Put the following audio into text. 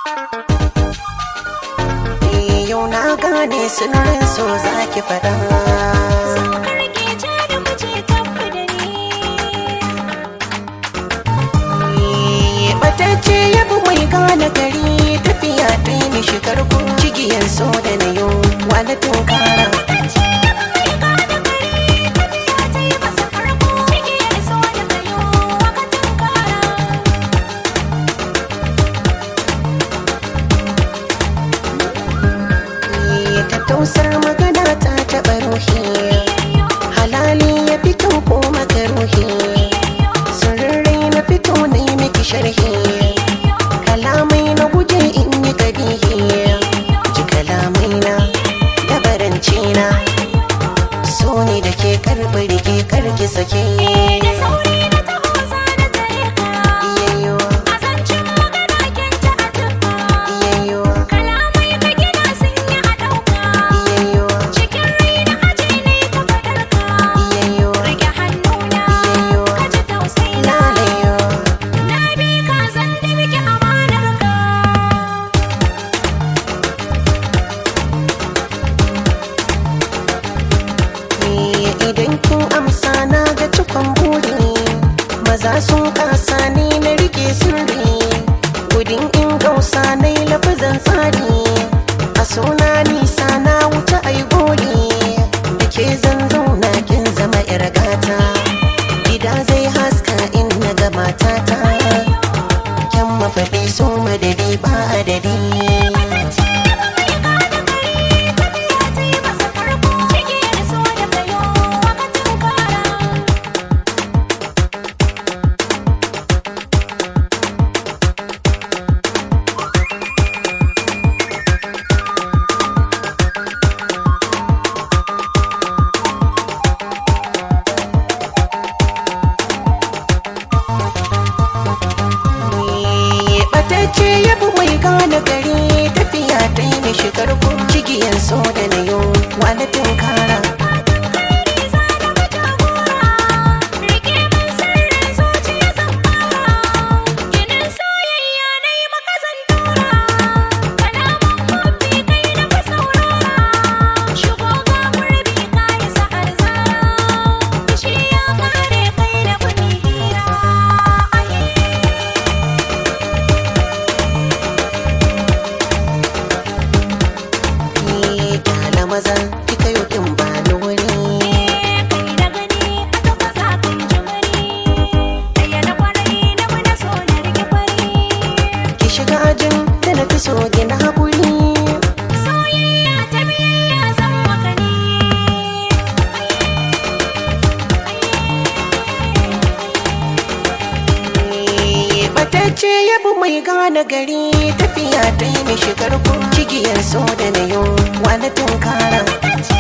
Eh, Yau na gane sunan so zaki faɗa karke ja da mace kafa da ni Eh, Batacce ya bi mai gane gari tafiya ta yi mishi karko cigiyar so da na yau wani tunkara Tacce da mai gane gari tafiya ta yi masa farko Cigiyar so da kayo aka tunkara Eh, Tattausar magana ta taɓa ruhi halali ya fito ko makaruhi sirrai na fito na yi miki sharhi kalamai na guje in yi kabihi ji kalamai na dabaranci na so ne da ke karɓi rike karki sake Da sauri na taho za na tare ka iyayyo A zancen magana kyanta a tafka iyayyo Kalamai ka gina sun yi a ɗauka iyayyo Cikin rai na aje ne ka faɗar ka iyayyo Rage hannuna ka ji tausayi na lalayo Na bi ka zan da miki amanar ka Eh, idan kin amsa na ga cikon buri maza sun kasa ni na rike sirri gudun in gausa na yi lafazan tsari a suna nisa na wuce ai goli da ke zan zauna kin zama yar gata gida zai haska in na ga matata kyan mafaɗi so madadi ba adadi Batacce ya bi mai gane gari tafiya ta yi mishi karko cigiyar so da na yau wani tunkara Ni kyala maza kika yau kin ba ni wuri ki shiga ajin da na fi so gina haƙuri Soyayya ta biyayya zan maka ne Batacce ya bi mai gane gari tafiya ta yi mishi karko cigiyar so da na yau wani tunkara Tacce